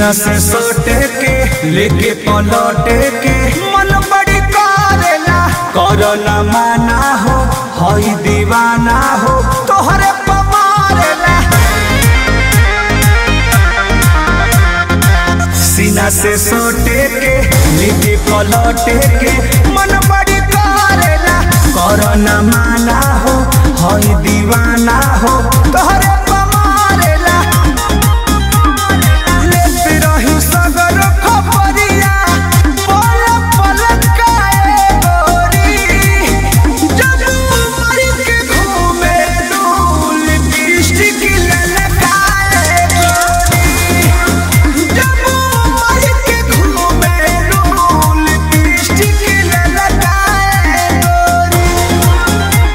सीना से सोटे के लेके पलटे के मन बड़ी करेला करला माना हो हई दीवाना हो तोहरे पमारेला सीना से सोटे के लेके पलटे के मन बड़ी करेला करला माना हो हई दीवाना हो तोहरे पमारेला लेत रही सगर खपरिया पल पल काए गोरी जब मर के घूमे डोल लिपस्टिक ललकाए गोरी जब मर के घूमे डोल लिपस्टिक ललकाए गोरी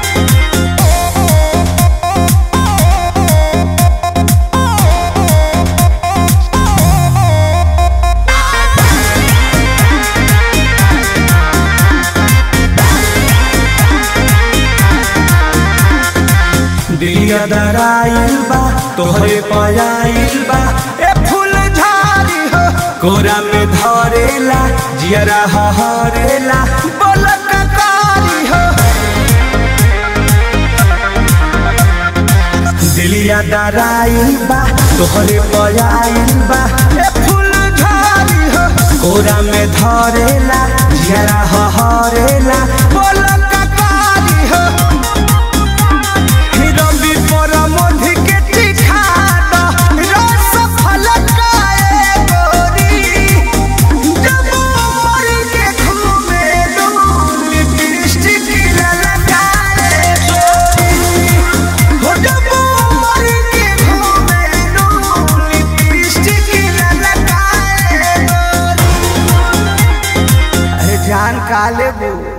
दिया दराइल बा तोहरे पयाइल बा ए फूल झाड़ी हो कोरा में धरेला जियरा हरेला बलक कारी हो दिलिया दराइल बा तोहरे पयाइल बा ए फूल झाड़ी हो कोरा में धरेला जियरा हरेला बलक कारी हो रवि पर मधु के टिका द रस फलकाए गोरी जब मर के घूमे डोल लिपस्टिक ललकाए गोरी हो जब मर के घूमे डोल लिपस्टिक ललकाए गोरी अरे जान काले बू